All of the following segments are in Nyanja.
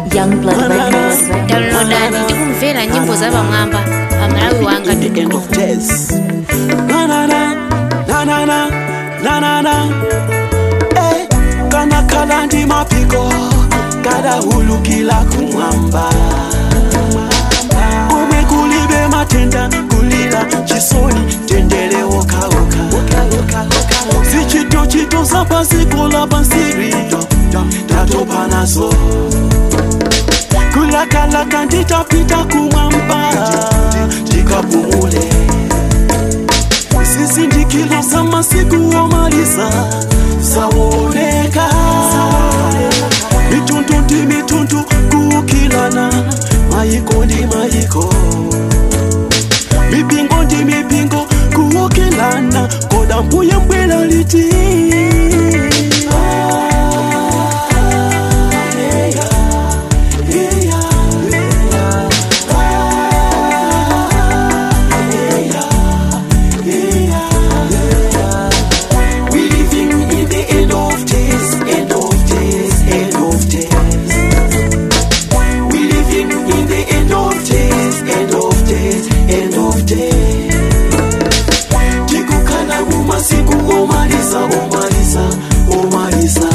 Youngblood Records. downloadani tikumvera nyimbo za pamwamba pa malawi wanga end of days. Na na na na na na na na na. Eh, kana kala ndi mapiko kada hulukila kumwamba omwe kulibe matenda kulira chisoni tendere wokawoka zichito chito zapasikola pansirito tatopa nazo kulakalaka nditapita kumwamba tikapumule zizindikilo za masiku omaliza zawoneka mitundu ndi mitundu kuukilana mayiko ndi mayiko mipingo ndi mipingo kuukilana koda mbuye mbwela liti We living in the end of days, end of days, end of days. We living in the end of days, end of days, end of days. Tikukana mu masiku omaliza, omaliza, omaliza.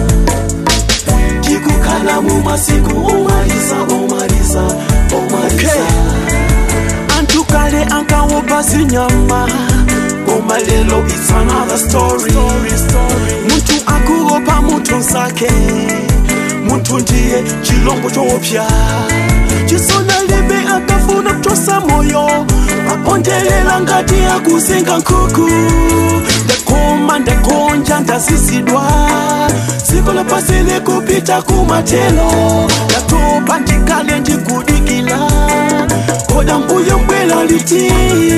Tikukana mu masiku omaliza, omaliza, omaliza. Antu kale ankawopa zinyama koma lelo it's another story, muntu akuopa muntu nsake muntu ndiye chilombo chopya chisona lebe akafuna kutosa moyo apondelela ngati akusenga nkuku ndakoma ndakonja ndazisidwa dziko lapasi likupita kumatelo ndatopa ndikale ndikudikila koda mbuyo mbwela liti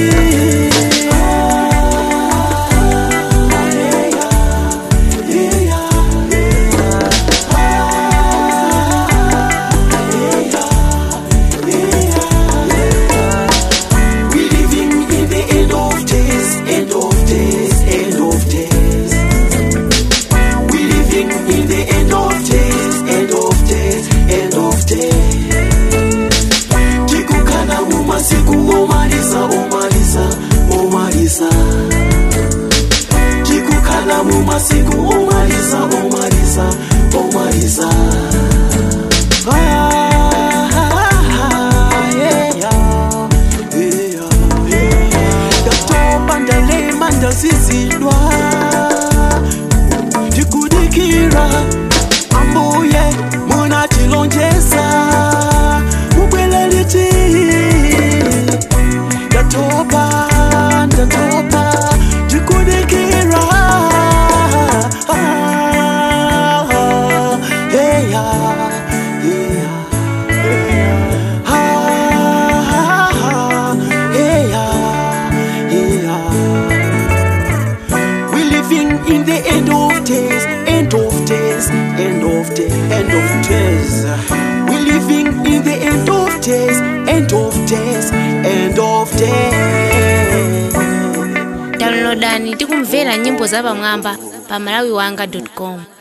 We living in the end of days, end of days, end of days. We living in the end of days, end of days, end of days. Tikukana mu masiku omaliza, omaliza, omaliza. Tikukana mu masiku omaliza, omaliza, omaliza. Ah, yeah, yeah. ndatopa ndalema ndazizidwa ndikudikira ambuye munatilonjeza mubwele liti ndatopa ndatopa ndikudikira Hey, yeah, yeah. We living in the end of days, end of days, end of days, end of days. We living in the end of days, end of days, end of days. downloadani tikumvera nyimbo za pamwamba pa malawi wanga com